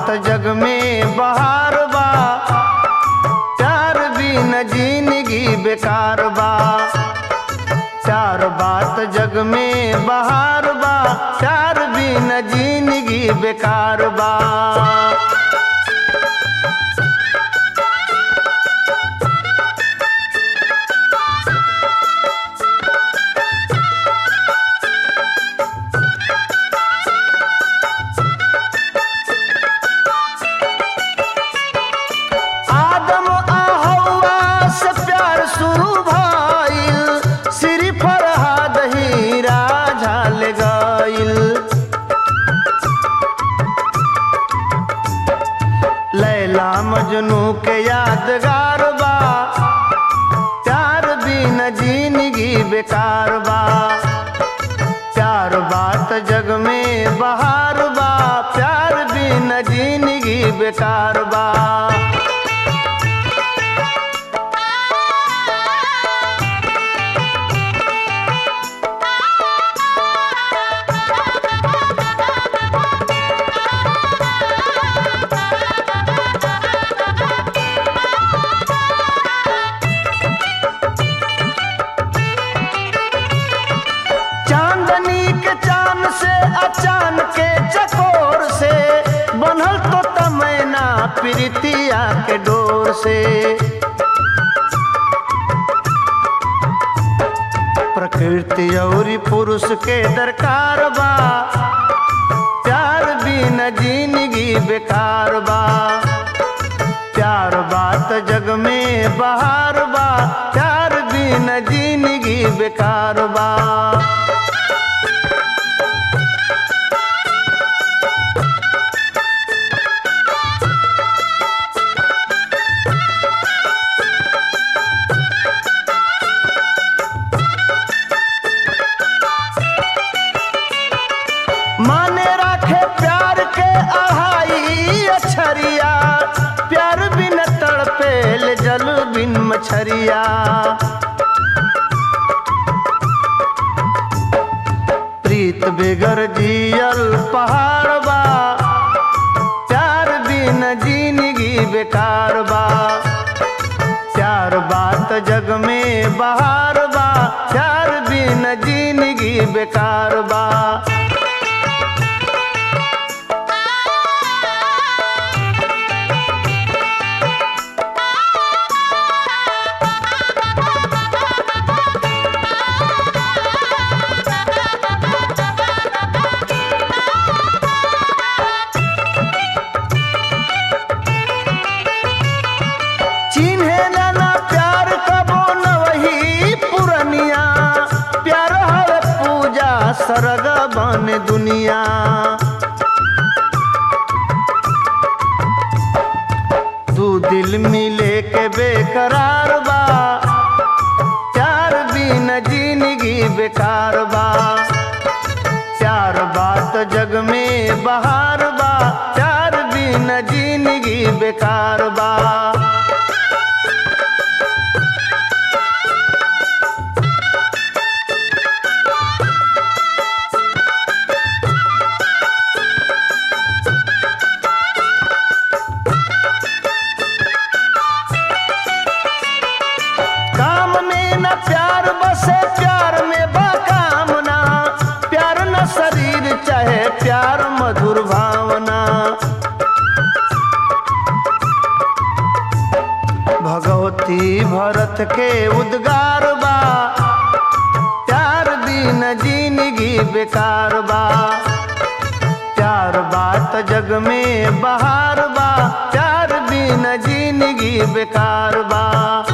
जग में बहार बा प्यार बिन जिंदगी बेकार बा चार बात जग में बहार बा प्यार बिन जिंदगी बेकार बा आदम आ हवा से प्यार शुरू भइल श्री फरहाद ही राजा ले गइल लैला मजनू के यादगार बा प्यार बिन जिंदगी बेकार बा प्यार बात जग में बहार बा प्यार बिन जिंदगी बेकार बा चांदनी के चांद से अचान के चकोर से बनल तो तमैना प्रीतिया के डोर से प्रकृति और पुरुष के दरकार बा प्यार बिन जिंदगी बेकार बा प्यार बात जग में बहार बा प्यार बिन जिंदगी बेकार बा माने राखे प्यार के अढ़ाई अछरिया प्यार बिन तड़पेल जल बिन मछरिया प्रीत बेगर जियल पहाड़ बा प्यार बिन जिंदगी बेकार बा प्यार बात जग में बहार बा प्यार बिन जिंदगी बेकार बा चिन्हे ना प्यार कबो न वही पुरनिया प्यार हवे पूजा सरग बन दुनिया दू दिल मिले के बेकरार बा प्यार बिन जिंदगी बेकार बा प्यार बात जग में बहार बा प्यार बिन जिंदगी बेकार बा काम में न प्यार बसे प्यार में बाकामना प्यार न शरीर चाहे प्यार मधुर भावना भगवती भरत के उद्गार बा प्यार दिन जिंदगी बेकार बा प्यार बात जग में बहार बा प्यार बिन जिंदगी बेकार बा